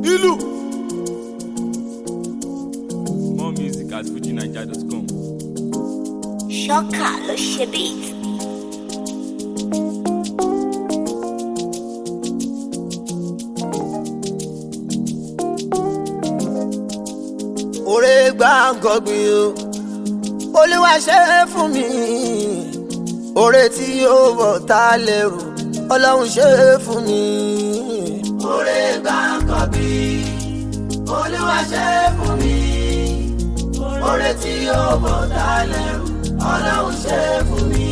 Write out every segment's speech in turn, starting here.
ìlú. More music at fujinaija.com. Ṣọ́kà ló ṣe beat. òré gbàǹgọ̀gbìn o olúwa ṣe é fún mi òré tí ó bọ̀ tá a lẹ́rù ọlọ́run ṣe é fún mi. òré gbàǹgọ̀gbìn olúwa ṣe é fún mi òré tí ó bọ̀ tá a lẹ́rù ọlọ́run ṣe é fún mi.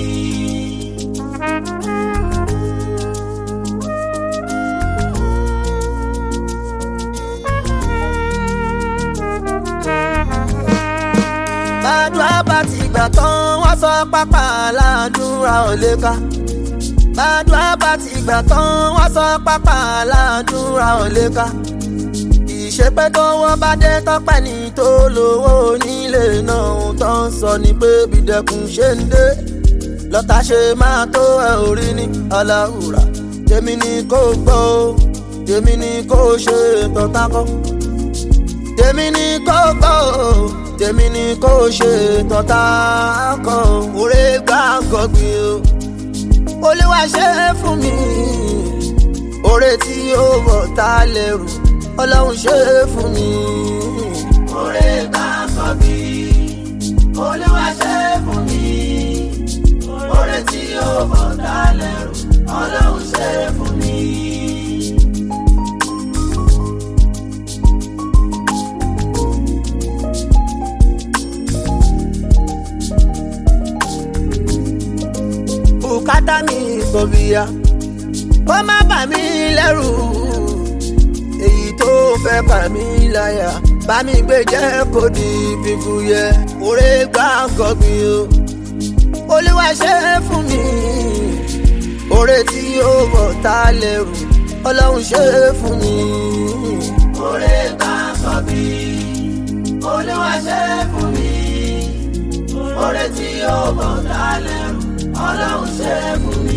bàdúrà bá ti gbà tán wọ́n sọ pápá aládùúrà ò lè ká. bàdúrà bá ti gbà tán wọ́n sọ pápá aládùúrà ò lè ká. ìṣepẹ́ tó wọ́n bá dé tọ́pẹ́ ní tó lówó onílé náà ohun tó ń sọ ni pé bídẹ́kun ṣe ń dé. lọ́tà ṣe máa tó ẹ orí ní aláwùrà tèmi ni kò gbọ́ o tèmi ni kò ṣe tọ́ta kọ́ tèmi ni kò gbọ́ o tèmi ni kò ṣe tọ́ta kan òré gbàǹgọ̀gbìn o olúwa ṣe é fún mi òré tí ó bọ̀ tá a lẹ́rù ọlọ́run ṣe é fún mi. òré gbàǹgọ̀gbìn olúwa ṣe é fún mi òré tí ó bọ̀ tá a lẹ́rù ọlọ́run ṣe é fún mi. bùkátà mi kò bíya kó má bà mí lẹ́rù èyí tó fẹ́ bà mí láyà bá mi gbé jẹ́ kó di fífu yẹ òré gbàǹgọ̀gbìn o olúwa ṣe é fún mi òré tí ó bọ̀ tá a lẹ́rù ọlọ́run ṣe é fún mi. òré gbàǹgọ̀gbìn olúwa ṣe é fún mi òré tí ó bọ̀ tá a lẹ́rù ọlọ́run ṣe é fún mi.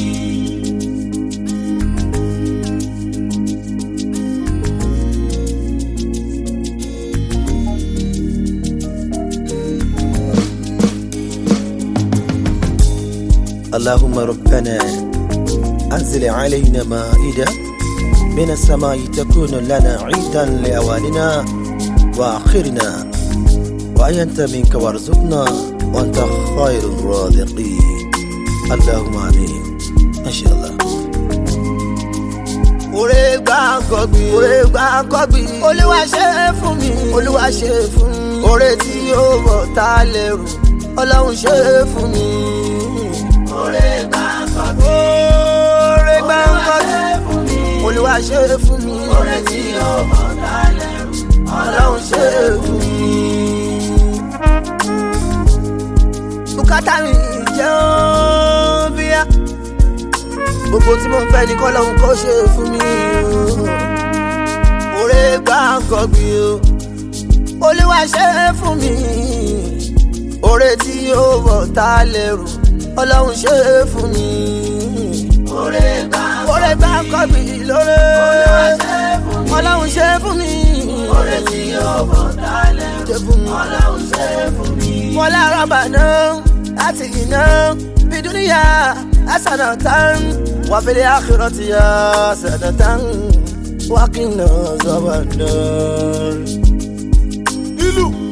اللهم ربنا أنزل علينا مائدة من السماء تكون لنا عيدا لأولنا وآخرنا وأنت منك وارزقنا وأنت خير الرازقين اللهم آمين إن شاء الله òré gbàǹgọ̀gbìn òré gbàǹgọ̀gbìn olúwa ṣe é fún mi olúwa ṣe é fún mi òré tí ó bọ̀ tá a lẹ́rù ọlọ́run ṣe é fún mi. òré gbàǹgọ̀gbìn òré gbàǹgọ̀gbìn olúwa ṣe é fún mi òré tí ó bọ̀ tá a lẹ́rù ọlọ́run ṣe é fún mi. bùkátà mi jẹ́ ọ́n bíyà gbogbo tí mo ń fẹ́ ni kọ́lọ́hún kó ṣe fún mi o. òré gbàǹgọ̀gbìn o olúwa ṣe é fún mi òré tí ó bọ̀ tá a lẹ́rù ọlọ́run ṣe é fún mi. òré gbàǹgọ̀gbìn lóore ọlọ́run ṣe é fún mi. òré tí ó bọ̀ tá a lẹ́rù ọlọ́run ṣe é fún mi. wọlé arọ́bà náà láti iná bídúníyà hasanatan وفي الآخرة حسنة وقنا عذاب النار ìlú.